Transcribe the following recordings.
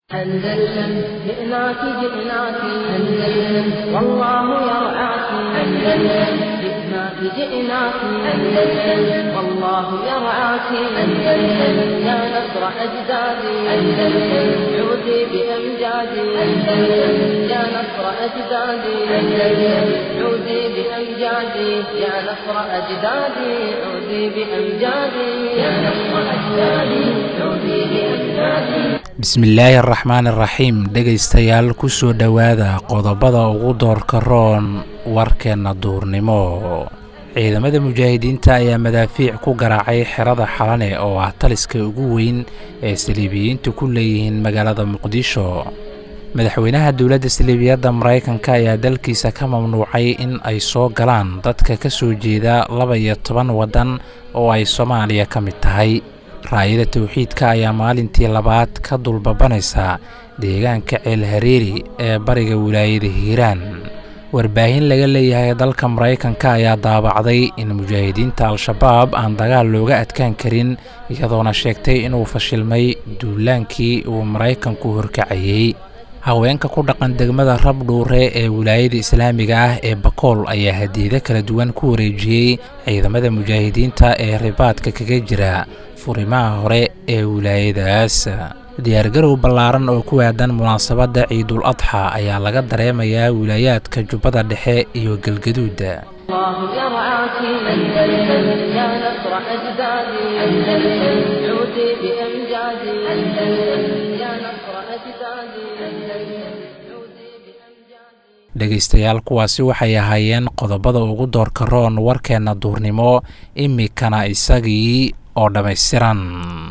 أندلسن جئناك جئناك أندلسن والله يرعاك أندلسن جئناك جئناك أندلسن والله يرعاك أندلسن يا نصر أجدادي أندلسن عودي بأمجادي أندلسن يا نصر أجدادي أندلسن عودي بأمجادي يا نصر أجدادي عودي بأمجادي يا نصر أجدادي عودي بأمجادي bismillaahi araxmaan iraxiim dhegaystayaal ku soo dhowaada qodobada ugu doorka roon warkeenna duurnimo ciidamada mujaahidiinta ayaa madaafiic ku garaacay xerada xalane oo ah taliska ugu weyn ee saliibiyiintu ku leeyihiin magaalada muqdisho madaxweynaha dowladda saliibiyadda maraykanka ayaa dalkiisa ka mamnuucay in ay soo galaan dadka ka soo jeeda laba iyo toban waddan oo ay soomaaliya ka mid tahay raayada tawxiidka ayaa maalintii labaad ka dulbabanaysa deegaanka ceel hareeri ee bariga wilaayada hiiraan warbaahin laga leeyahay dalka maraykanka ayaa daabacday in mujaahidiinta al-shabaab aan dagaal looga adkaan karin iyadoona sheegtay inuu fashilmay duulaankii uu maraykanku horkacayey haweenka ku dhaqan degmada rabdhuure ee wilaayada islaamiga ah ee bakool ayaa hadiido kala duwan ku wareejiyey ciidamada mujaahidiinta ee ribaadka kaga jira furimaha hore ee wilaayadaas diyaargarow ballaaran oo ku aadan munaasabadda ciidul adxa ayaa laga dareemayaa wilaayaadka jubbada dhexe iyo galgaduuda الله يرعاك أندلسن يا نصر أجدادي أندلسن عودي بأمجادي أندلسن يا نصر أجدادي أندلسن عودي بأمجادي dhegaystayaal kuwaasi waxay ahaayeen qodobada ugu doorka roon warkeenna duurnimo imikana isagii oo dhammaystiran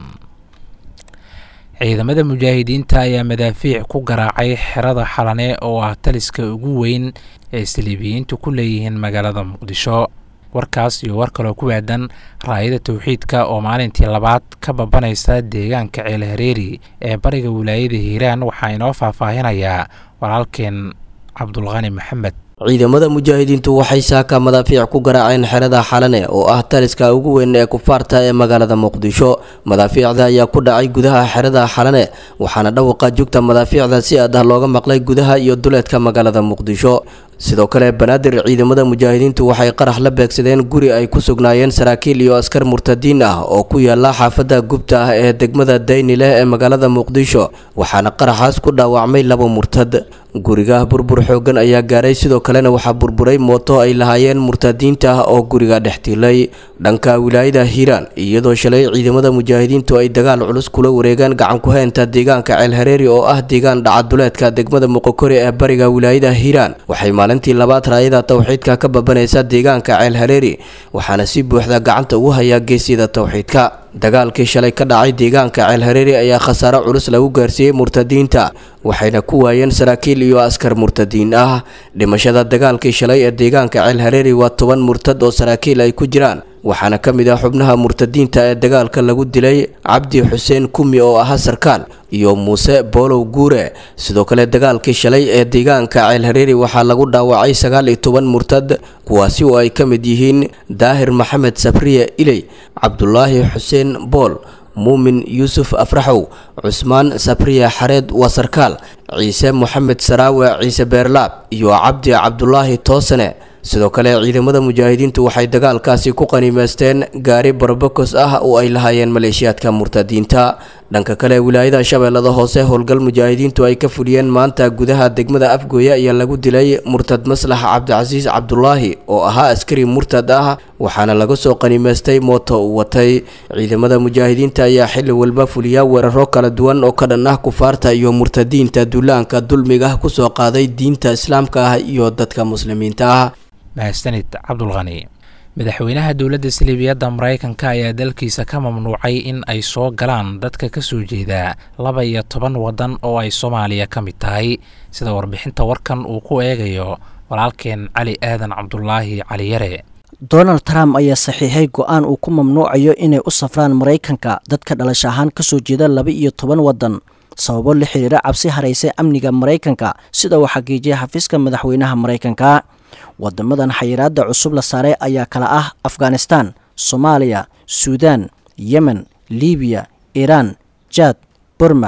ciidamada mujaahidiinta ayaa madaafiic ku garaacay xerada xalane oo ah taliska ugu weyn ee saliibiyiintu ku leeyihiin magaalada muqdisho warkaas iyo war kaloo ku aadan raayada tawxiidka oo maalintii labaad ka babanaysa deegaanka ceel hareeri ee bariga wilaayada hiiraan waxaa inoo faahfaahinayaa walaalkeen cabdulqani maxamed ciidamada mujaahidiintu waxay saaka madaafiic ku garaaceen xerada xalane oo ah taliska ugu weyn ee kufaarta ee magaalada muqdisho madaafiicda ayaa ku dhacay gudaha xerada xalane waxaana dhawaqa jugta madaafiicda si aad ah looga maqlay gudaha iyo duleedka magaalada muqdisho sidoo kale banaadir ciidamada mujaahidiintu waxay qarax la beegsadeen guri ay ku sugnaayeen saraakiil iyo askar murtadiin ah oo ku yaala xaafada gubta ah ee degmada dayni leh ee magaalada muqdisho waxaana qaraxaas ku dhaawacmay laba murtad guriga burbur xoogan ayaa gaaray sidoo kalena waxaa burburay mooto ay lahaayeen murtadiinta ah oo guriga dhex tiilay dhanka wilaayada hiiraan iyadoo shalay ciidamada mujaahidiintu ay dagaal culus kula wareegaan gacan ku haynta deegaanka ceel hareeri oo ah deegaan dhacaduleedka degmada muqokori ee bariga wilaayada hiiraan waxay maalintii labaad raayada tawxiidka ka babanaysa deegaanka ceel hareeri waxaana si buuxda gacanta ugu hayaa geesyada tawxiidka dagaalkii shalay ka dhacay deegaanka ceel hareeri ayaa khasaaro culus lagu gaarsiiyey murtadiinta waxayna ku waayeen saraakiil iyo askar murtadiin ah dhimashada dagaalkii shalay ee deegaanka ceel hareeri waa toban murtad oo saraakiil ay ku jiraan waxaana ka mid ah xubnaha murtadiinta ee dagaalka lagu dilay cabdi xuseen kumi oo ahaa sarkaal iyo muuse boolow guure sidoo kale dagaalkii shalay ee deegaanka ceel hareeri waxaa lagu dhaawacay sagaal iyo toban murtad kuwaasi oo ay ka mid yihiin daahir maxamed sabriye iley cabdulaahi xuseen bool muumin yuusuf afraxow cusmaan sabriye xareed waa sarkaal ciise moxamed saraawe ciise beerlaab iyo cabdi cabdulaahi toosane sidoo kale ciidamada mujaahidiintu waxay dagaalkaasi ku qaniimeysteen gaari barbakos ah oo ay lahaayeen maleeshiyaadka murtadiinta dhanka kale wilaayada shabeellada hoose howlgal mujaahidiintu ay ka fuliyeen maanta gudaha degmada afgooya ayaa lagu dilay murtad maslax cabdicasiis cabdulaahi oo ahaa askari murtad ah waxaana laga soo qaniimeystay mooto uu watay ciidamada mujaahidiinta ayaa xili walba fuliya weeraro kala duwan oo ka dhan ah kufaarta iyo murtadiinta duulaanka dulmiga ah kusoo qaaday diinta islaamka ah iyo dadka muslimiinta ah mahadsanid cabdulqani madaxweynaha dowladda saliibiyadda maraykanka ayaa dalkiisa ka mamnuucay in ay soo galaan dadka ka soo jeeda laba iyo toban waddan oo ay soomaaliya ka mid tahay sida warbixinta warkan uu ku eegayo walaalkeen cali aadan cabdulaahi cali yare donald trump ayaa saxiixay go-aan uu ku mamnuucayo inay u safraan maraykanka dadka dhalasho ahaan ka soo jeeda laba iyo toban waddan sababo la xiriira cabsi haraysay amniga maraykanka sida uu xaqiijiyay xafiiska madaxweynaha maraykanka wadamadan xayiraada cusub la saaray ayaa kala ah afghanistan soomaaliya suudaan yemen libiya iiraan jaad burma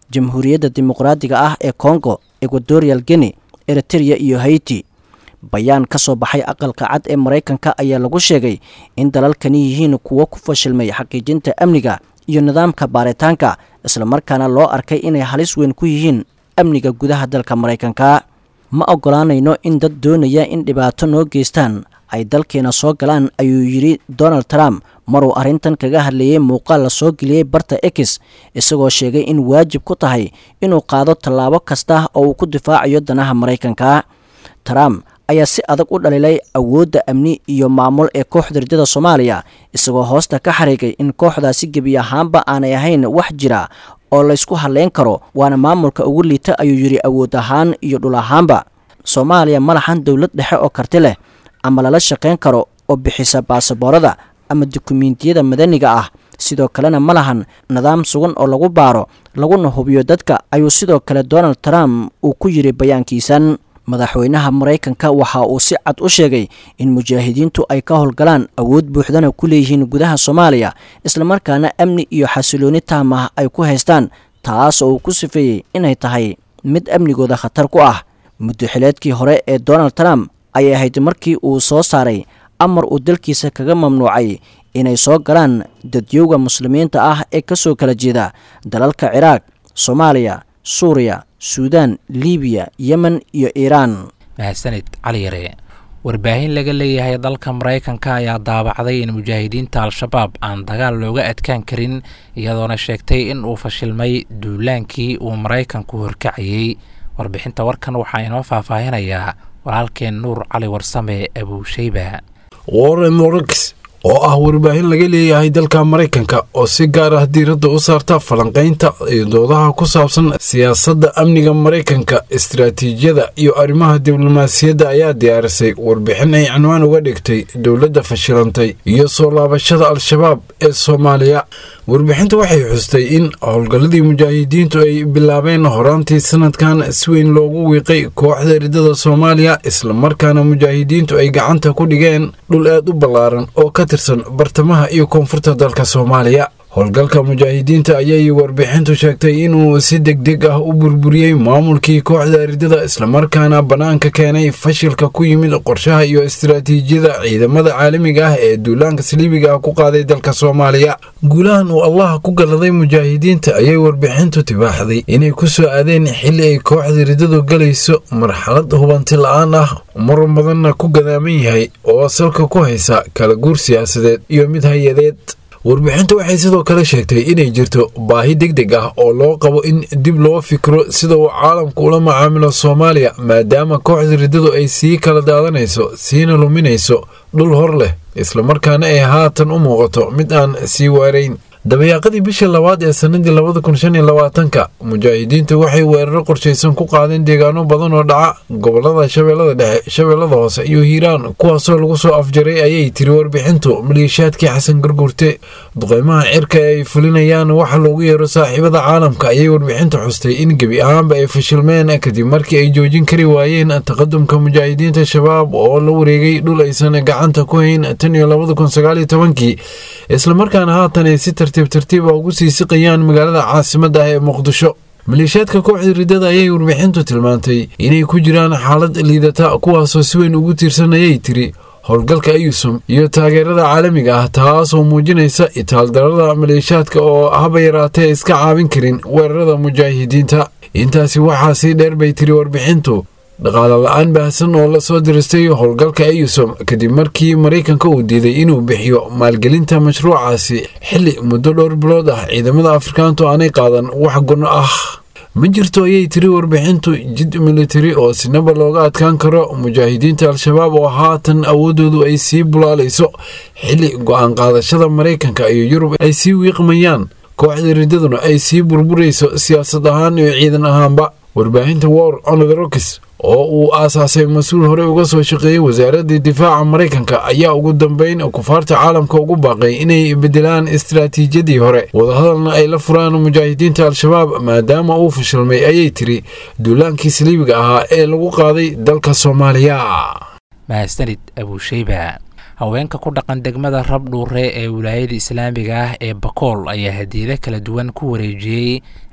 jamhuuriyadda dimuqraadiga ah ee kongo equatorial guinea eritereya iyo haiti bayaan ka soo baxay aqalka cad ee maraykanka ayaa lagu sheegay in dalalkani yihiin kuwo ku fashilmay xaqiijinta amniga iyo nidaamka baaritaanka islamarkaana loo arkay inay halis weyn ku yihiin amniga gudaha dalka maraykanka ma oggolaanayno in dad doonaya in dhibaato noo geystaan ay dalkeena soo galaan ayuu yidhi donald trump maruu arrintan kaga hadleeyey muuqaal la soo geliyey barta ex isagoo sheegay in waajib ku tahay inuu qaado tallaabo kasta oo uu ku difaacayo danaha maraykanka trump ayaa si adag u dhaliilay awoodda amni iyo maamul ee kooxda ridada soomaaliya isagoo hoosta ka xariigay in kooxdaasi gebi ahaanba aanay ahayn wax jira oo laysku hadleyn karo waana maamulka ugu liita ayuu yidhi awood ahaan iyo dhul ahaanba soomaaliya ma lahan dowlad dhexe oo karti leh ama lala shaqayn karo oo bixisa baasaboorada ama dukumiintiyada madaniga ah sidoo kalena ma lahan nidaam sugan oo lagu baaro laguna hubiyo dadka ayuu sidoo kale donald trump uu ku yidhi bayaankiisan madaxweynaha maraykanka waxa uu si cad u sheegay in mujaahidiintu ay ka howlgalaan awood buuxdana ku leeyihiin gudaha soomaaliya islamarkaana amni iyo xasilooni taam ah ay ku haystaan taas oo uu ku sifeeyey inay tahay mid amnigooda khatar ku ah muddoxileedkii hore ee donald trump ayay ahayd markii uu soo saaray amar uu dalkiisa kaga mamnuucay inay soo galaan dadyowga muslimiinta ah ee ka soo kala jeeda dalalka ciraaq soomaaliya suuriya suudaan libiya yemen iyo iiraan mahadsanid cali yare warbaahin laga leeyahay dalka maraykanka ayaa daabacday in mujaahidiinta al-shabaab aan dagaal looga adkaan karin iyadoona sheegtay in uu fashilmay duulaankii uu maraykanku horkacayey warbixinta warkan waxaa inoo faahfaahinayaa walaalkeen nuur cali warsame abuusheyba warren morix oo ah warbaahin laga leeyahay dalka maraykanka oo si gaar ah diiradda u saarta falanqaynta iyo doodaha ku saabsan siyaasadda amniga maraykanka istaraatiijiyada iyo arrimaha diblomaasiyadda ayaa diyaarisay warbixin ay cinwaan uga dhigtay dowladda fashilantay iyo soo laabashada al-shabaab ee soomaaliya warbixinta waxay xustay in howlgalladii mujaahidiintu ay bilaabeen horaantii sanadkan si weyn loogu wiiqay kooxda ridada soomaaliya islamarkaana mujaahidiintu ay gacanta ku dhigeen dhul aad u ballaaran oo ka tirsan bartamaha iyo koonfurta dalka soomaaliya howlgalka mujaahidiinta ayay warbixintu sheegtay inuu si degdeg ah u burburiyey maamulkii kooxda ridada islamarkaana bannaanka keenay fashilka ku yimid qorshaha iyo istaraatiijiyada ciidamada caalamiga ah ee duulaanka saliibiga ah ku qaaday dalka soomaaliya guulahan uu allah ku galladay mujaahidiinta ayay warbixintu tibaaxday inay ku soo aadeen xilli ay kooxda ridadu galayso marxalad hubanti la-aan ah mar badanna ku gadaaman yahay oo salka ku haysa kala guur siyaasadeed iyo mid hay-adeed warbixintu waxay sidoo kale sheegtay inay jirto baahi deg deg ah oo loo qabo in dib loo fikro sida uu caalamku ula macaamilo soomaaliya maadaama kooxda riddadu ay sii kala daadanayso siina luminayso dhul hor leh islamarkaana ay haatan u muuqato mid aan sii waarayn dabayaaqadii bishii labaad ee sanadii labada kun shan iyo labaatanka mujaahidiintu waxay weeraro qorshaysan ku qaadeen deegaano badan oo dhaca gobolada shabeellada dhexe shabeellada hoose iyo hiiraan kuwaasoo lagu soo afjaray ayay tiri warbixintu maliishaadkii xasan garguurte duqeymaha cirka ee ay fulinayaan waxa loogu yeero saaxiibada caalamka ayay warbixintu xustay in gebi ahaanba ay fashilmeen kadib markii ay joojin kari waayeen taqadumka mujaahidiinta shabaab oo la wareegay dhul aysan gacanta ku hayn tan iyo labada kun sagaal iyo tobankii islamarkaana haatan ay si tartiib tartiiba ugu sii siqayaan magaalada caasimadda ah ee muqdisho maleeshiyaadka kooxda riddada ayay warbixintu tilmaantay inay ku jiraan xaalad liidata kuwaasoo si weyn ugu tiirsanayay tiri howlgalka ayusum iyo taageerada caalamiga ah taasoo muujinaysa itaaldarada maleeshiyaadka oo haba yaraatee iska caabin karin weerarada mujaahidiinta intaasi waxaa sii dheer bay tiri warbixintu dhaqaale la-aan baahsan oo la soo diristay howlgalka ayusom kadib markii maraykanka uu diiday inuu bixiyo maalgelinta mashruucaasi xilli muddo dhowr bilood ah ciidamada afrikaantu aanay qaadan wax gunno ah ma jirto ayay tiri warbixintu jid militari oo sinaba looga adkaan karo mujaahidiinta al-shabaab oo haatan awoodoodu ay sii bulaalayso xilli go-aan qaadashada maraykanka iyo yurub ay sii wiiqmayaan kooxda riddaduna ay sii burburayso siyaasad ahaan iyo ciidan ahaanba warbaahinta war onodrokis oo uu aasaasay mas-uul horey uga soo shaqeeyey wasaaradda difaaca maraykanka ayaa ugu dambeyn kufaarta caalamka ugu baaqay inay bedelaan istaraatiijiyadii hore wadahadalna ay la furaan mujaahidiinta al-shabaab maadaama uu fashilmay ayay tiri duulaankii saliibiga ahaa ee lagu qaaday dalka soomaaliya mahadsanid abuusheyba haweenka ku dhaqan degmada rabdhuure ee wilaayada islaamiga ah ee bakool ayaa hadiyado kala duwan ku wareejiyey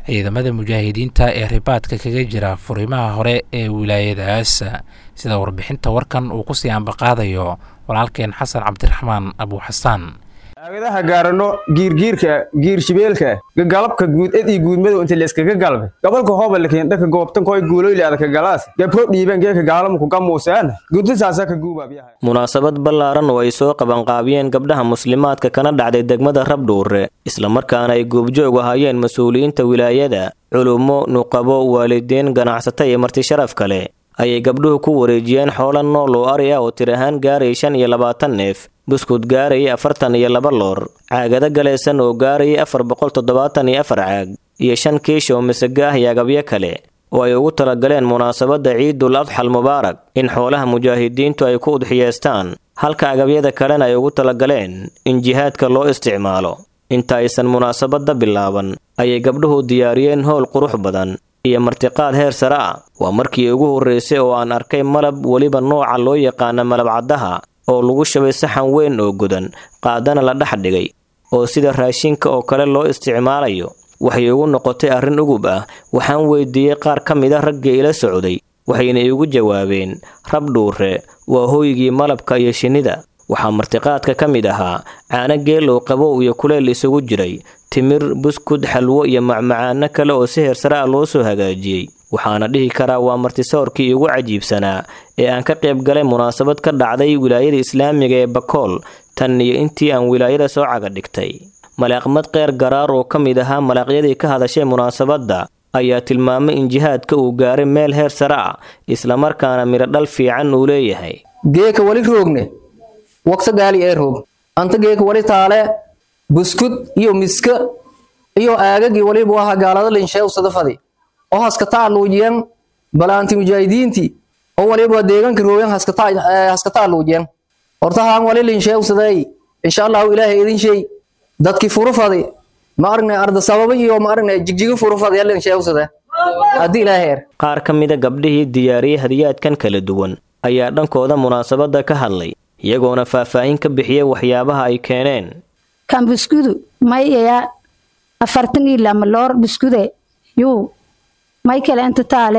ciidamada mujaahidiinta ee ribaadka kaga jira furimaha hore ee wilaayadaas sida warbixinta warkan uu kusii ambaqaadayo walaalkeen xasan cabdiraxmaan abuuxasaan aagadaha gaarano giirgiirka giirshibeelka gagalabka guud ed ii guudmadow inta layskaga galbay gobolka hoobalakeen dhaka goobtankoy guuloyle adaka galaas gabro dhiibeen geeka gaalamku gamuuseen gudinsaasa ka guubaabiyaha munaasabad ballaaran oo ay soo qabanqaabiyeen gabdhaha muslimaadka kana dhacday degmada rabdhuure islamarkaana ay goobjoog ahaayeen mas-uuliyiinta wilaayada culummo nuqabo waalidiin ganacsato iyo marti sharaf kale ayay gabdhuhu ku wareejiyeen xoola nool oo ari ah oo tir ahaan gaarayay shan iyo labaatan neef buskud gaarayay afartan iyo laba loor caagado galaysan oo gaarayay afar boqol toddobaatan iyo afar caag iyo shan kiish oo misaga ah iyo agabyo kale oo ay ugu talagaleen munaasabadda ciidul adxal mubaarak in xoolaha mujaahidiintu ay ku udxiyeestaan halka agabyada kalena ay ugu talagaleen in jihaadka loo isticmaalo inta aysan munaasabadda bilaaban ayay gabdhuhu diyaariyeen howl qurux badan iyo martiqaad heer sare ah waa markii ugu horreysay oo aan arkay malab weliba nooca loo yaqaana malab caddaha oo lagu shabay saxan weyn oo godan qaadana la dhex dhigay oo sida raashinka oo kale loo isticmaalayo waxay igu noqotay arrin ugub ah waxaan weydiiyey qaar ka mid a raggii ila socday waxayna iigu jawaabeen rab dhuure waa hooygii malabka iyo shinnida waxaa martiqaadka ka mid ahaa caano geelow qabow iyo kuleel isugu jiray timir buskud xalwo iyo macmacaano kale oo si heersare ah loo soo hagaajiyey waxaana dhihi karaa waa martisoorkii ugu cajiibsanaa ee aan ka qayb galay munaasabad ka dhacday wilaayada islaamiga ee bakool tan iyo intii aan wilaayada soo caga dhigtay malaaqmad qeyr garaar oo ka mid ahaa malaaqyadii ka hadashay munaasabadda ayaa tilmaamay in jihaadka uu gaaray meel heer sare ah islamarkaana midho dhal fiican uu leeyahay geeka wali roogne waqti gaali ee roog anta geeka wali taale buskud iyo miska iyo aagagii waliba waha gaalada linsheew sadafadi oo haskataa luujiyan balaanti mujaahidiinti oo waliba deeganka rooyan haskataa luujiyan hortahaan wali linsheew saday insha allahu ilaahay idin shay dadki furufadi ma aragnay arda sababa iyo ma aragnay jigjiga furufadi linsheew sada haddii ilaahay er qaar ka mida gabdhihii diyaariyey hadiyaadkan kala duwan ayaa dhankooda munaasabadda ka hadlay iyagoona faahfaahin ka bixiyey waxyaabaha ay keeneen kan buskudu mayaya afartan iyo lama loor buskude yuu may kale inta taale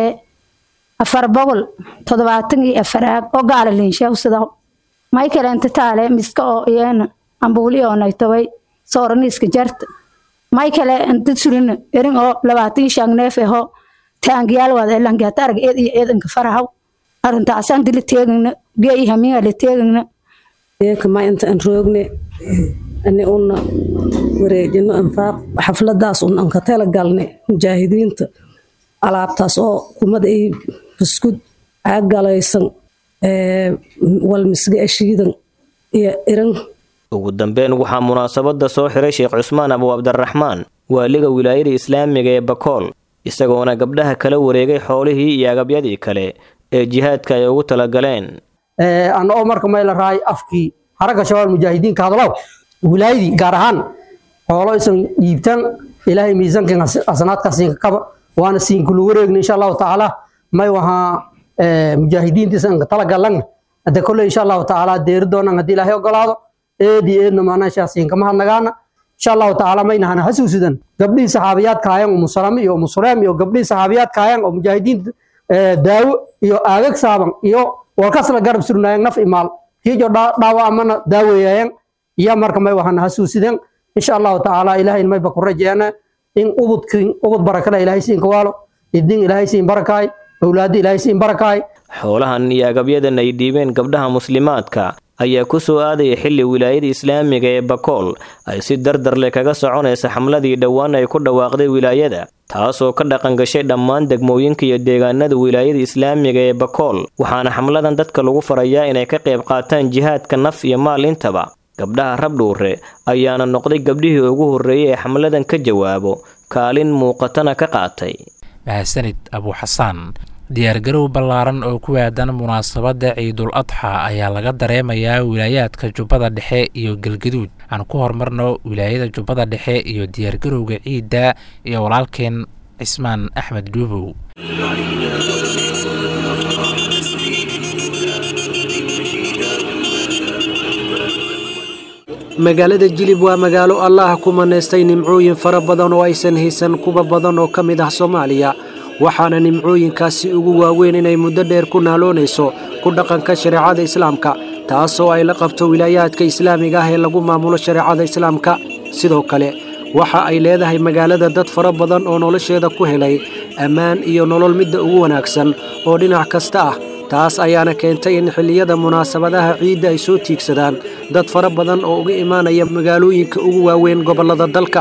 afar boqol toddobaatan iyo afar aag oo gaala linsheewsada may kale inta taale miska oo iyana ambuuli oo naytobay sooraniiska jarta may kale inta surina erin oo labaatan shan neef aho taangiyaal wada elangaata arag eed iyo eedanka farahaw arrintaasaan dila teegagna geeyi hamiinga la teegagna geeka ma inta aan roogne ani una wareejino anfaaq xafladaas un aan ka tala galne mujaahidiinta alaabtaas oo kumada ay buskud caag galaysan walmisga ashiidan iyo iran ugu dambeyn waxaa munaasabadda soo xiray sheekh cusmaan abu cabdiraxmaan waaliga wilaayada islaamiga ee bakool isagoona gabdhaha kala wareegay xoolihii iyo agabyadii kale ee jihaadka ay ugu talagaleen ana oo marka mayla raay afkii haragga shabaab mujaahidiinka hadlow wilaayadii gaar ahaan xoolo isan dhiibtaan ilaahay miisaankan asanaadka siinka kaba waana siinkulu wareegna insha allahu tacaala may wahaa mujaahidiinta isan talagalan hadda kolle insha allahu tacaala deeri doonaan haddii ilaahay ogolaado eedi eedna maanaa siinkama hadnagaana insha allahu tacaala maynahana hasuusidan gabdhihii saxaabiyaadka hayan oo musalame iyo musuleem iyo gabdhihii saxaabiyaadka hayan oo mujaahidiinta daawo iyo aagag saaban iyo walkasla garab surnaayeen naf imaal kiijo dhaawa amana daaweeyayeen iyo marka may waxana hasuusideen insha allahu tacaala ilaahayn mayba ku rajeena in ubudkin ubud barakada ilaahay siin kawaalo idin ilaahay siin barakaay awlaadda ilaahay siin barakaay xoolahan iyo agabyadan ay dhiibeen gabdhaha muslimaadka ayaa ku soo aadaya xilli wilaayada islaamiga ee bakool ay si dardar leh kaga soconaysa xamladii dhowaan ay ku dhawaaqday wilaayada taasoo ka dhaqan gashay dhammaan degmooyinka iyo deegaanada wilaayada islaamiga ee bakool waxaana xamladan dadka lagu farayaa inay ka qayb qaataan jihaadka naf iyo maal intaba gabdhaha rabdhuure ayaana noqday gabdhihii ugu horreeyey ee xamladan ka jawaabo kaalin muuqatana ka qaatay mahadsanid abuuxasaan diyaargarow ballaaran oo ku aadan munaasabadda ciidul adxa ayaa laga dareemayaa wilaayaadka jubbada dhexe iyo galgaduud aan ku horumarno wilaayada jubbada dhexe iyo diyaargarowga ciidda iyo walaalkeen cismaan axmed dhuubow magaalada jilib waa magaalo allaah ku manaystay nimcooyin fara badan oo aysan haysan kuwa badan oo ka mid ah soomaaliya waxaana nimcooyinkaasi ugu waaweyn inay muddo dheer ku naaloonayso ku dhaqanka shareecada islaamka taasoo ay la qabto wilaayaadka islaamiga ah ee lagu maamulo shareecada islaamka sidoo kale waxa ay leedahay magaalada dad fara badan oo nolosheeda ku helay ammaan iyo nolol midda ugu wanaagsan oo dhinac kasta ah taas ayaana keentay in xilliyada munaasabadaha ciidda ay soo tiigsadaan dad fara badan oo uga imaanaya magaalooyinka ugu waaweyn gobollada dalka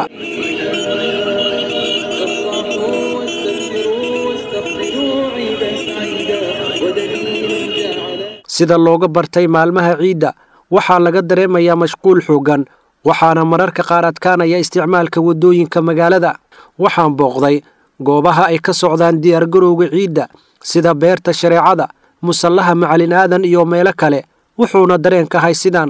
sida looga bartay maalmaha ciidda waxaa laga dareemayaa mashquul xooggan waxaana mararka qaar adkaanaya isticmaalka waddooyinka magaalada waxaan booqday goobaha ay ka socdaan diyaargarowga ciidda sida beerta shareecada musallaha macalin aadan iyo meelo kale wuxuuna dareenkahay sidaan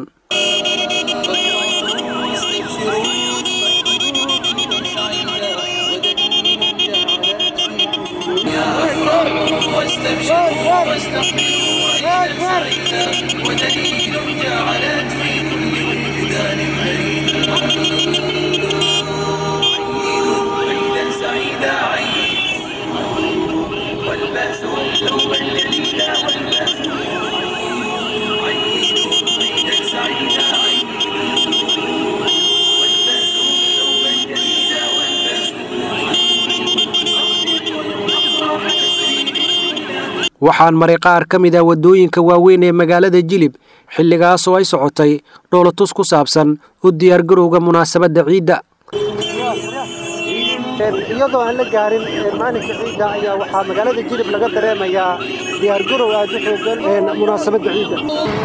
waxaan maray qaar ka mid ah waddooyinka waaweyn ee magaalada jilib xilligaas oo ay socotay dhoolatus ku saabsan u diyaargarowga munaasabadda ciidda iyadoo aan la gaarin maalinka ciidda ayaa waxaa magaalada jilib laga dareemayaa diyaargarow aad u xoogan munaasabadda ciidda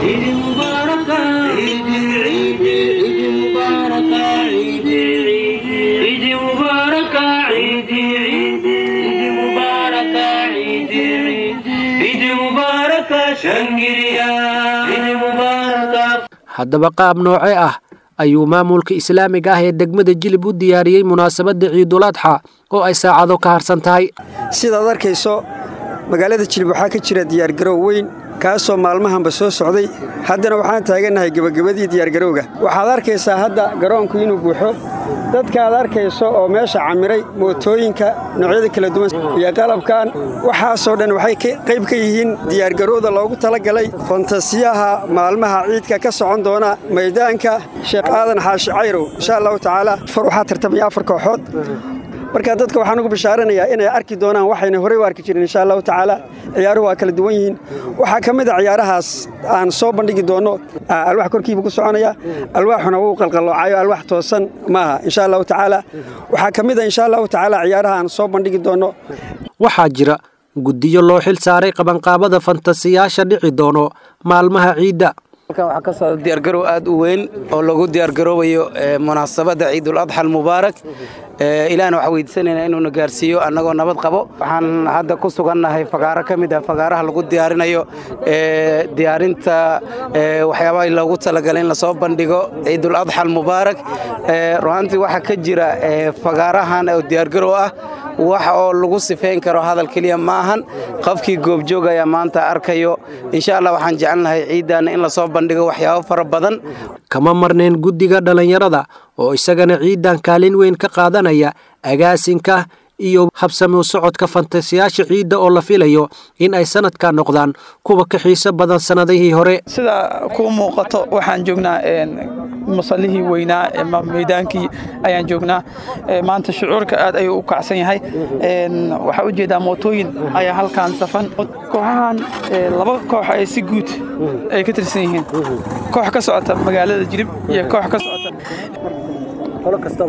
haddaba qaab nooce ah ayuu maamulka islaamiga ah ee degmada jilib u diyaariyey munaasabadda ciidul adxa oo ay saacado ka harsan tahay sidaad arkayso magaalada jilib waxaa ka jira diyaargarow weyn kaasoo maalmahanba soo socday haddana waxaan taagannahay gebagabadii diyaargarowga waxaad arkaysaa hadda garoonku inuu buuxo dadka aad arkayso oo meesha camiray mootooyinka noocyada kala duwan iyo qalabkan waxaasoo dhan waxay qayb ka yihiin diyaargarowda loogu talagalay fantasiyaha maalmaha ciidka ka socon doona maydaanka sheekh aadan xaashi cayrow insha allahu tacaala far waxaa tartamaya afar kooxood marka dadka waxaan ugu bishaaranayaa inay arki doonaan waxayna horey u arki jirin insha allahu tacaala ciyaaruhu waa kala duwan yihiin waxaa ka mid a ciyaarahaas aan soo bandhigi doonno alwax korkiiba ku soconaya alwaaxuna wuu qalqalloocayo alwax toosan maaha insha allahu tacaala waxaa ka mid a insha allahu tacaala ciyaaraha aan soo bandhigi doonno waxaa jira guddiyo loo xil saaray qabanqaabada fantasiyaasha dhici doono maalmaha ciidda halkan waxaa ka socda diyaargarow aad u weyn oo lagu diyaargaroobayo munaasabadda ciidul adxa almubaarak ilaahna waxaa weydiisanaynaa inuuna gaarsiiyo annagoo nabad qabo waxaan hadda ku sugannahay fagaaro ka mid ah fagaaraha lagu diyaarinayo diyaarinta waxyaabaha loogu talagalay in lasoo bandhigo ciidul adxa almubaarak runaantii waxaa ka jira fagaarahan oo diyaargarow ah wax oo lagu sifeyn karo hadal keliya ma ahan qofkii goobjoogaya maanta arkayo insha allah waxaan jecelnahay ciiddaana in lasoo bandhigo waxyaabo fara badan kama marnayn guddiga dhallinyarada oo isagana ciiddan kaalin weyn ka qaadanaya agaasinka iyo habsamuu socodka fantasiyaasha ciidda oo la filayo in ay sanadka noqdaan kuwa ka xiiso badan sannadihii hore sida kuu muuqato waxaan joognaa musallihii weynaa meydaankii ayaan joognaa maanta shucuurka aad ayuu u kacsan yahay waxaa u jeedaa mootooyin ayaa halkaan safan kooxahan laba koox ay si guud ay ka tirsan yihiin koox ka socota magaalada jirib iyo koox ka socota qolo kasta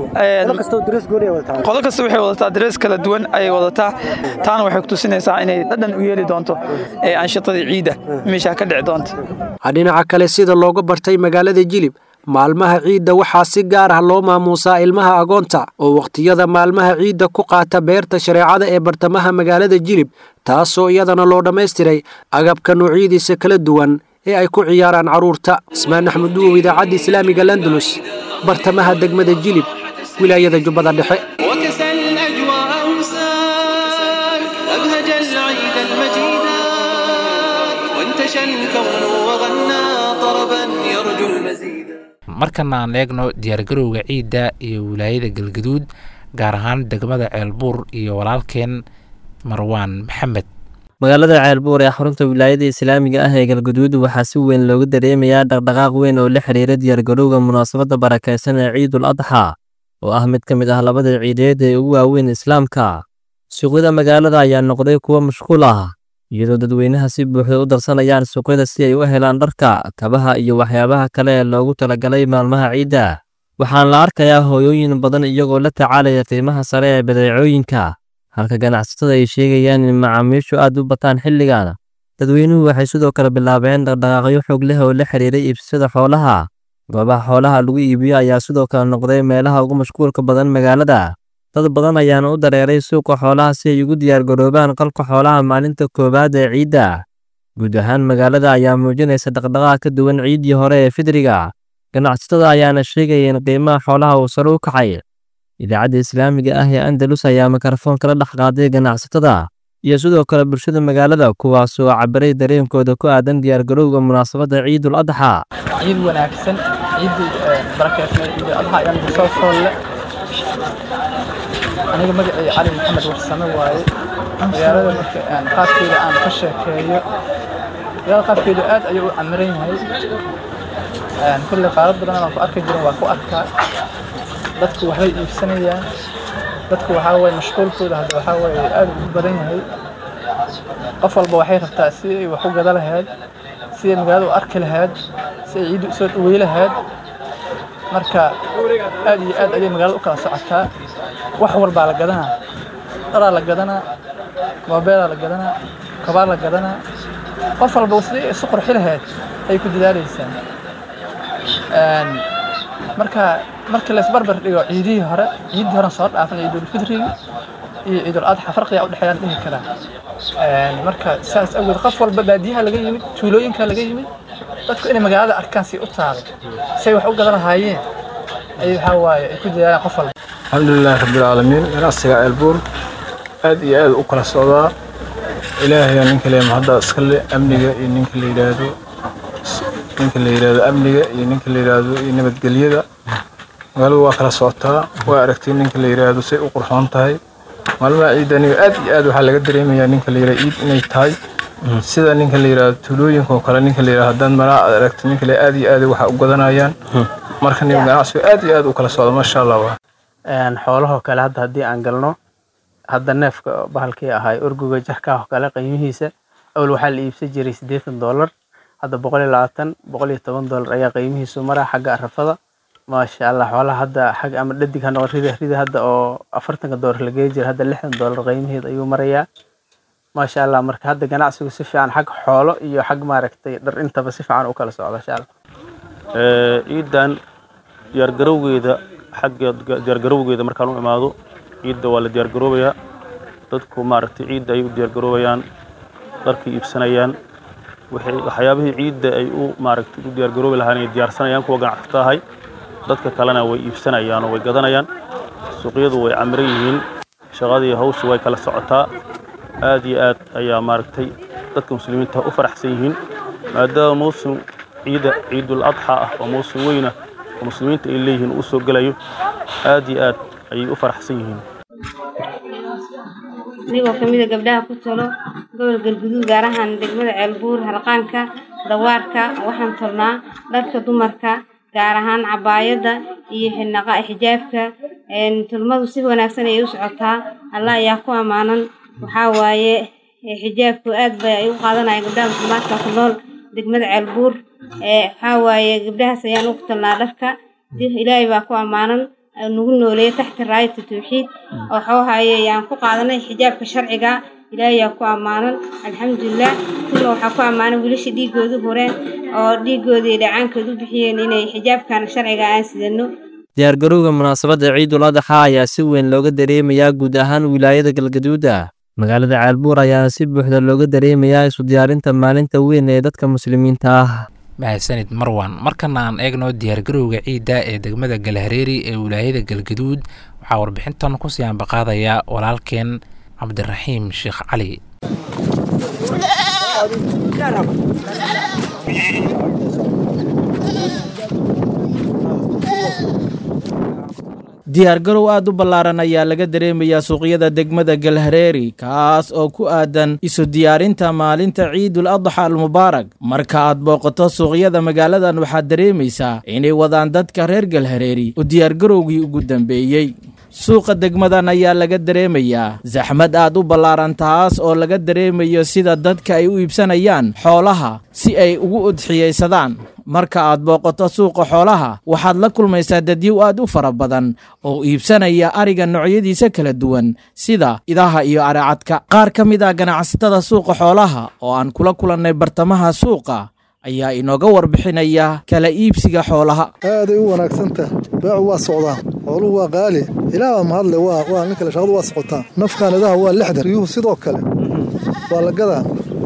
waxay wadataa darees kala duwan ayay wadataa taana waxay kutusinaysaa inay dhadhan u yeeli doonto aanshitadii ciidda meeshaa ka dhici doonta dhinaca kale sida looga bartay magaalada jilib maalmaha ciidda waxaa si gaar ah loo maamuusaa ilmaha agoonta oo wakhtiyada maalmaha ciidda ku qaata beerta shareecada ee bartamaha magaalada jilib taasoo iyadana loo dhammaystiray agabka noocyadiisa kala duwan ee ay ku ciyaaraan carruurta ismaan axmed duwow idaacadda islaamiga landalus bartamaha degmada jilib wilaayada jubbada dhexe markana aan eegno diyaargarowga ciidda iyo wilaayada galgaduud gaar ahaan degmada ceelbuur iyo walaalkeen marwaan maxamed magaalada ceelbuur ee xarunta wilaayada islaamiga ah ee galgaduud waxaa si weyn looga dareemayaa dhaqdhaqaaq weyn oo la xiriira diyaargarowga munaasabadda barakaysan ee ciidul adxa oo ah mid ka mid ah labada ciideed ee ugu waaweyn islaamka suuqyada magaalada ayaa noqday kuwo mashquul ah iyadoo dadweynaha si buuxda u darsanayaan suuqyada si ay u helaan dharka kabaha iyo waxyaabaha kale ee loogu talagalay maalmaha ciidda waxaana la arkayaa hooyooyin badan iyagoo la tacaalaya qiimaha sare ee badeecooyinka halka ganacsatada ay sheegayaan in macaamiishu aad u bataan xilligan dadweynuhu waxay sidoo kale bilaabeen dhaqdhaqaaqyo xoog leh oo la xiriiray iibsashada xoolaha goobaha xoolaha lagu iibiyo ayaa sidoo kale noqday meelaha ugu mashquulka badan magaalada dad badan ayaana u dareeray suuqa xoolaha si ay ugu diyaargaroobaan qalka xoolaha maalinta koowaad ee ciidda guud ahaan magaalada ayaa muujinaysa dhaqdhaqaaq ka duwan ciiddii hore ee fidriga ganacsatada ayaana sheegaya in qiimaha xoolaha uu sare u kacay idaacadda islaamiga ah ee andalus ayaa mikrofoon kala dhex qaaday ganacsatada iyo sidoo kale bulshada magaalada kuwaasoo cabiray dareenkooda ku aadan diyaargarowga munaasabadda ciidul adxa ciid wanaagsan ciidii barakeysan ciidul adxa ayaan soo soolle aniga magacayga cali maxamed warsame waaye magaalada marka aan qaabkeeda aan ka sheekeeyo magaalada qaabkeedu aad ayuu u camiran yahay kulle qaarad badan aan ku arki jirin waa ku arkaa dadku waxbay iibsanayaan dadku waxaa waye mashquulkooda hadda waxaa waye aad u badan yahay qof walba waxay rabtaa si ay wax u gada lahayd si ay magaalada u arki lahayd si ay ciiddu usoo dhawey lahayd marka aad iyo aad ayay magaalada u kala socotaa wax walbaa la gadanaa dharaa la gadanaa moobeelaa la gadanaa kabaa la gadanaa qof walba sidii isu qurxi lahayd ay ku dadaalaysaa marka markii laysbarbar dhigo ciidihii hore ciiddii horen soo dhaafan ciidulfitrigi iyo ciidul adxa farqiga udhexeeyaan dhihi karaa marka saas awgeed qof walba baadiyaha laga yimid tuulooyinka laga yimid dadku inay magaalada arkaan si u taalo say wax u gadan lahaayeen ay waxaa waaye ay ku dadaalaan qof walba alxamdulilahi rabbilcaalamiin ganacsiga ceelbuur aad iyo aad u kala socdaa ilaahayaa ninka le mahadda iskale amniga iyo ninka la yidhaahdo ninka la yidhaahdo amniga iyo ninka la yidhaahdo iyo nabadgelyada magaaladu waa kala socotaa waa aragtay ninka la yidhaahdo say u qurxoon tahay maalmaha ciidani aad iyo aad waxaa laga dareemayaa ninka la yidhahdo ciid inay tahay sida ninka la yidhaahdo tuulooyinka oo kale ninka la yidhahdo haddaan malaa aad aragtay ninka le aad iyo aad waxa u gadanayaan marka nin ganacsigu aad iyo aad u kala socda maasha allah xoolahoo kale hadda haddii aan galno hadda neefka bahalkii ahay orguga jarkaa oo kale qiimihiisa awal waxaa la iibsan jiray siddeetan doolar hadda boqol iyo labaatan boqol iyo toban doolar ayaa qiimihiisu maraa xagga arafada maasha allah xoolaha hadda xag ama dhadig ha noqon rida rida hadda oo afartanka doolar la geey jira hadda lixdan doolar qiimiheed ayuu marayaa maasha allah marka hadda ganacsigu si fiican xag xoolo iyo xag maaragtay dhar intaba si fiican u kala socda insha allah ciidan diyaargarowgeeda xagga diyaargarowgeeda markaan u imaado ciidda waa la diyaargaroobayaa dadku maaragtay ciidda ay u diyaargaroobayaan dharkay iibsanayaan waxyaabihii ciidda ay u maaragtay u diyaargaroobi lahaan ay diyaarsanayaan kuwa ganacsato ahay dadka kalena way iibsanayaan oo way gadanayaan suuqyadu way camiran yihiin shaqadii hawsha way kala socotaa aad iyo aad ayaa maaragtay dadka muslimiinta u faraxsan yihiin maadaama mawsim ciida ciidul adxa ah oo mawsim weyna oo muslimiinta ay leeyihiin uu soo gelayo aad iyo aad ayay u faraxsan yihiin anigoo ka mid a gabdhaha ku talo gobol galguduud gaar ahaan degmada ceelbuur harqaanka dawaarka waxaan tolnaa dharka dumarka gaar ahaan cabaayadda iyo xinaqa xijaabka tulmadu si wanaagsan ayay u socotaa allah ayaa ku ammaanan waxaa waaye xijaabku aad bay ay u qaadanaya gabdhaha muslimaadka ku nool degmada ceelbuur waxaa waaye gabdhahaas ayaan ugu talnaa dharka ilaahay baa ku ammaanan nagu nooleeya taxta raayata tawxiid waxuu haye ayaan ku qaadanay xijaabka sharciga ilaahay yaa ku ammaanan alxamdulilah kuna waxaa ku ammaanan wiilasha dhiigoodu horeen oo dhiigooda iyo dhacaankooda u bixiyeen inay xijaabkan sharciga aan sidano diyaargarowga munaasabadda ciidul adxa ayaa si weyn looga dareemayaa guud ahaan wilaayada galgaduuda magaalada ceelbuur ayaana si buuxda looga dareemayaa isu diyaarinta maalinta weyn ee dadka muslimiinta ah mahadsanid marwan markana aan eegno diyaargarowga ciidda ee degmada galhareeri ee wilaayada galgaduud waxaa warbixintan kusii ambaqaadaya walaalkeen cabdiraxiim sheekh cali diyaargarow aad u ballaaran ayaa laga dareemayaa suuqyada degmada galhareeri kaas oo ku aadan isu diyaarinta maalinta ciidul adxa almubaarak marka aad booqato suuqyada magaaladan waxaad dareemaysaa inay wadaan dadka reer galhareeri u diyaargarowgii ugu dambeeyey suuqa degmadan ayaa laga dareemayaa saxmad aad u ballaaran taas oo laga dareemayo sida dadka ay u iibsanayaan xoolaha si ay ugu udxiyaysadaan marka aad booqato suuqa xoolaha waxaad la kulmaysaa dadyow aad u fara badan oo iibsanaya ariga noocyadiisa kala duwan sida idaha iyo aracadka qaar ka mid ah ganacsatada suuqa xoolaha oo aan kula kulannay bartamaha suuqa ayaa inooga warbixinaya kala iibsiga xoolaha aaday u wanaagsantaha beecu waa socdaa xooluhu waa qaali ilaah mahadle waa waa nin kale shaqadu waa socotaa nafkaan idaha waa lixdan riyuhu sidoo kale waa la gadaa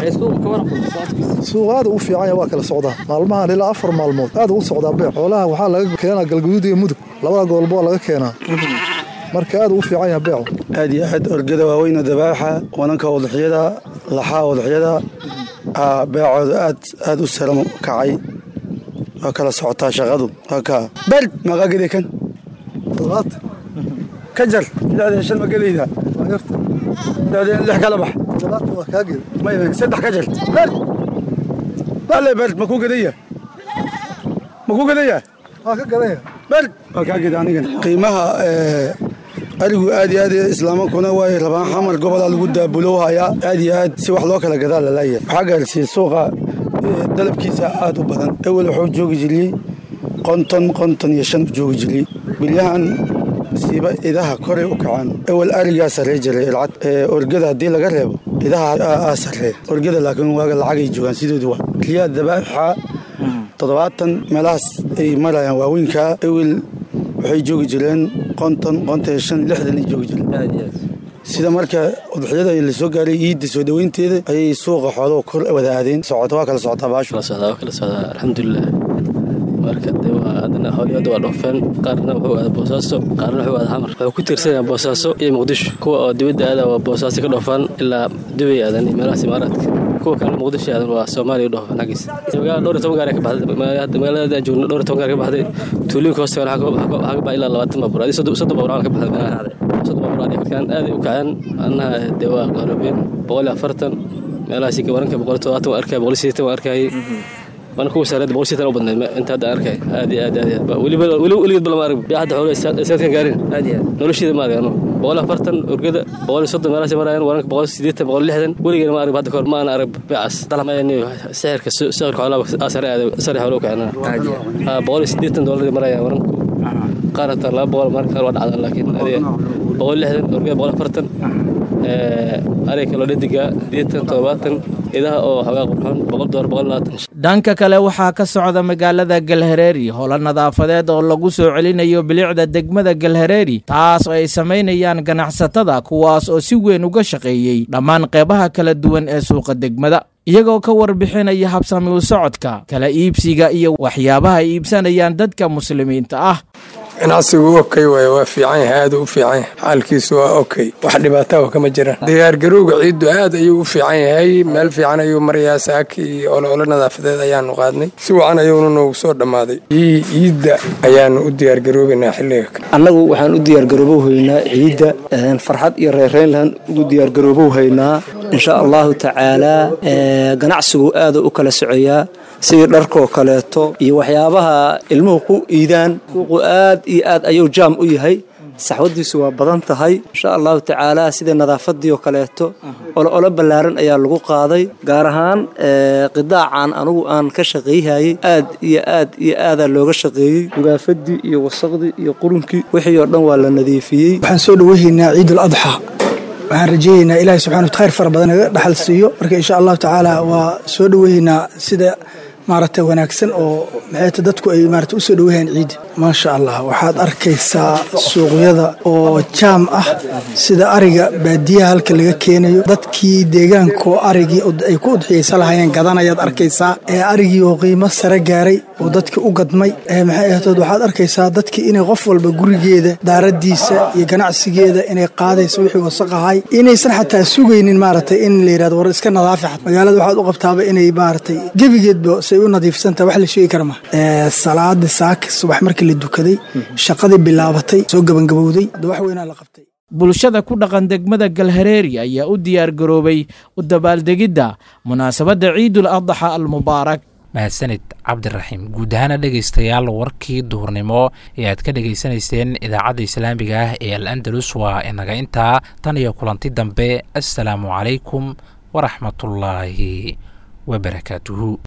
suuq aad u fiican yahay waa kala socdaa maalmahan ilaa afar maalmood aad u socdaa beec xoolaha waxaa laga keenaa galguduud iyo mudug labada gobolba waa laga keenaa marka aad u fiican yahay beecu aad iyo aad orgada waaweyn oo dabaaxa wananka wadaxyada laxaa wadaxyada beecooda aad aad u saram kacay waa kala socotaa shaqadu waa kaa bal maqaa gede kan ka jar lixdan shan ma gelayda lixdan lix kala bax may saddex ka jar bal bale bal ma ku gadaya ma ku gadaya waa ka gadaya bal waa kaa geda anigan qiimaha arigu aad iyo aad islaamankuna way rabaan xamar gobolaa lagu daabulowhayaa aad iyo aad si wax loo kala gadaa lalaaya waxaa gaarsiiyey suuqa dalabkiisa aad u badan ewel wuxuu joogi jiriyey qonton qonton iyo shan u joogi jiriyey bilyahan siiba idaha koray u kacaan ewel arigaa sarrey jiray ilcad orgada haddii laga reebo idaha aa sarree orgada laakiin waaga lacagay joogaan sidoodu waa riyaa dabaaxa toddobaatan meelahaas ay marayaan waaweynkaa ewel waxay joogi jireen qonton qonton shan lixdan ay joogi jireen sida marka udxiyada lasoo gaaray iidda soo dhoweynteeda ayay suuqa xooluhu kor wada aadeen socota waa kala socotaa baashu waa kala socdaa alxamdulilah marka de waa haddana xoolihii hadda waa dhoofeen qaarna wuxuu aada boosaaso qaarna wuxuu aada xamar wuxuu ku tiirsanyaa boosaaso iyo muqdisho kuwa oo dibadda aada waa boosaaso ka dhoofaan ilaa dubay aadan iyo meelahaas imaaraadka kuwa kale muqdisho aadan waa soomaaliya dhoofaan xaggiisa magaala dhowr iyo toban gaar ka baxday magaalada aan joogno dhowr iyo toban gaar ka baxday tuulooyinka hoosta waxaa ka baxay ilaa labaatan baabuur adii soddon baabuur ka baxday meelaha soddon baabuur adii markaan aad u kaceen annaha dee waa qaroobeen boqol iyo afartan meelahaasi waranka boqol iyo todobaatan waan arkaya boqol iyo siddeetan waan arkayay waana kuwa saareed boqol sitan u badnayd inta hadda arkay aad iyo aad aad weliba weligeed balama arag yaa hadda xoolo sanadkan gaarin nolosheeda ma arag anu boqol afartan orgada boqol iyo soddon meelahaas marayaan waranka boqol siddeetan boqol lixdan weligeena ma arag hadda kahor ma ana arag beecas sixirka sixirka xoolaha sare aad sare xoolo kacena boqol iyo siddeetan doolar marayaan waranku qaar hataa laba boqol marka qaar waa dhacdaan laakiin adiga boqol lixdan orgada boqol afartan ariga kaloo dhediga siddeetan toddobaatan idaha oo xoogaa qurxoon boqol doolar boqol labaatan dhanka kale waxaa ka socda magaalada galhareeri howlo nadaafadeed oo lagu soo celinayo bilicda degmada galhareeri taas oo ay samaynayaan ganacsatada kuwaas oo si weyn uga shaqeeyey dhammaan qeybaha kala duwan ee suuqa degmada iyagoo ka warbixinaya habsami u socodka kala iibsiga iyo waxyaabaha ay iibsanayaan dadka muslimiinta ah ganacsigu okay waay waa fiican yahay aad u fiican yahay xaalkiisu waa okay wax dhibaataha kama jiraan diyaargarowga ciiddu aad ayuu u fiican yahay meel fiican ayuu marayaa saaki iyo olole nadaafadeed ayaanu qaadnay si wacan ayuuna noogu soo dhammaaday ciidda ayaanu u diyaargaroobaynaa xilliga annagu waxaan u diyaargaroobow-haynaa ciidda farxad iyo reereynlan ugu diyaargaroobow-haynaa insha allahu tacaalaa ganacsigu aada u kala socoyaa sidii dharkoo kaleeto iyo waxyaabaha ilmuhu ku iidaan suuqu aad iyo aad ayuu jaam u yahay saxwadiisu waa badan tahay insha allahu tacaala sida nadaafadii oo kaleeto olo ballaaran ayaa lagu qaaday gaar ahaan qidaacan anugu aan ka shaqeeyhayay aad iyo aad iyo aadaa looga shaqeeyey gugaafadii iyo wasaqdii iyo qurunkii wixii oo dhan waa la nadiifiyey waxaan soo dhaweyhaynaa ciidul adxa waxaan rajeynaynaa ilaahay subxana khayr fara badan naga dhaxal siiyo marka insha allahu tacaala waa soo dhaweynaa sida maaragtay wanaagsan oo maxayta dadku ay maarata usoo dhaweyaan ciidda maasha allah waxaad arkaysaa suuqyada oo jaam ah sida ariga baadiyaha halka laga keenayo dadkii deegaankaoo arigii ay ku udxiyaysa lahayeen gadanayaad arkaysaa ee arigii oo qiimo sare gaaray oo dadkii u gadmay maxay ahatood waxaad arkaysaa dadkii inay qof walba gurigeeda daaradiisa iyo ganacsigeeda inay qaadayso wixii wasaqahay inaysan xataa sugaynin maaragtay in la yidhahdo war iska nadaafi magaalada waxaad u qabtaaba inay maaragtay gebigeedba say u nadiifsantaha wax la sheegi kara ma salaadii saaki subax markii la dukaday shaqadii bilaabatay soo gabangabowday de wax weynaa la qabtay bulshada ku dhaqan degmada galhareeri ayaa u diyaar garoobay u dabaaldegidda munaasabadda ciidul adxa almubaarak mahadsanid cabdiraxiim guud ahaana dhegaystayaal warkii duhurnimo ee aad ka dhegaysanayseen idaacadda islaamiga ah ee al andalus waa inaga intaa tan iyo kulanti dambe assalaamu calaykum waraxmatullaahi wabarakaatuhu